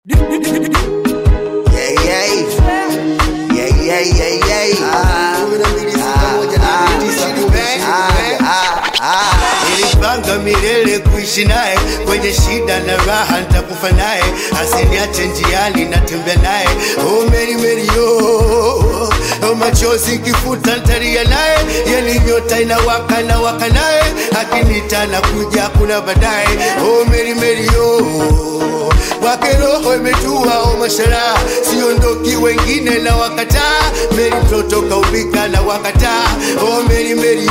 Yeah, yeah. Yeah, yeah, yeah, yeah. Ah, ah, ah, ah. Nilipanga milele kuishi naye kwenye shida na raha, nitakufa naye, asiniache njiani, natembea naye. Oh Mary Mary oh, oh machozi kifuta, ntalia naye, yani nyota inawaka na waka naye, akinita na kuja kuna baadaye. Oh Mary Mary oh, wake roho imetua, oh mashallah, siondoki wengine na wakataa. Mary mtoto kaubika na wakataa. Oh Mary Mary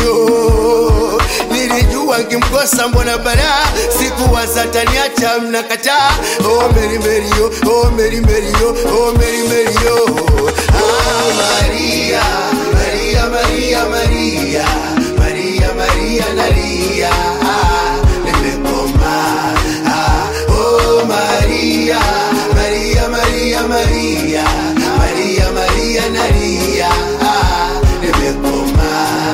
oh, nilijua nkimkosa mbona bara sikuwaza taniacha mnakataa. Oh Mary Mary oh, oh Mary Mary oh, oh Mary Mary oh. Ah Maria, Maria Maria Maria, Maria Maria nalia, ah, nimekoma. Ah, oh Maria, Maria Maria Maria, Maria Maria nalia, ah, nimekoma.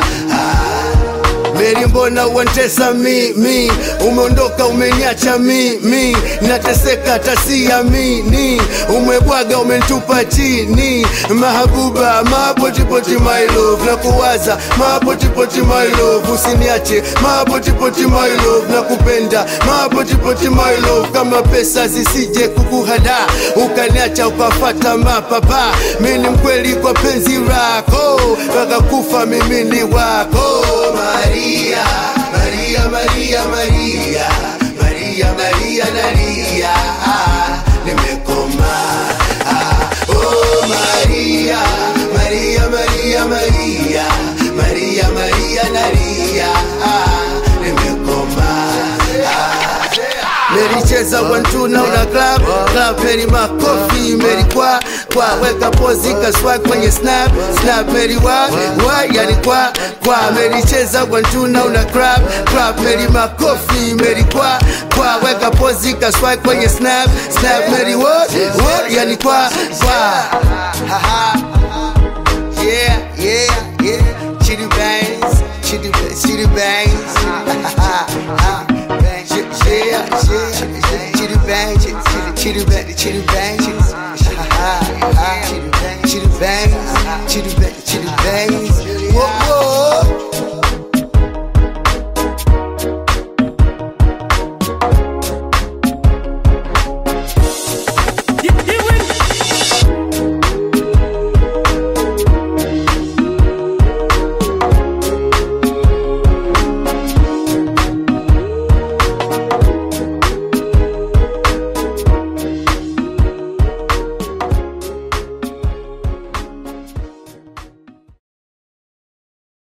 Ah, Meri, mbona uantesa mimi? Umeondoka umeniacha mimi, nateseka tasiamini. Umebwaga umenitupa chini, mahabuba mapotipoti my love, na kuwaza mapotipoti my love, usiniache mapotipoti my love, na kupenda mapotipoti my love, kama pesa zisije kukuhada ukaniacha ukafata mapapa. Mimi mkweli kwa penzi lako, mpaka kufa mimi ni wako Maria, Maria, Maria, Maria, Maria, Maria, nalia, ah, nimekoma. Ah, oh Maria, Maria, Maria, Maria, Maria, Maria, nalia, ah, nimekoma. Ah, Mericheza wantu na una club club Meri makofi Meri kwa kwa weka pozi kaswa kwenye snap snap Meri wa wa yani kwa kwa Mericheza wantu na una club club Meri makofi Meri kwa kwa weka pozi kaswa kwenye snap snap Meri wa wa yani kwa kwa ha ha yeah yeah yeah Chitty bangs chitty chitty bangs ha ha ha yeah, yeah, chitty bang, chitty chitty bang, chitty bang, ha ha ha, chitty bang, chitty bang, chitty bang, chitty bang.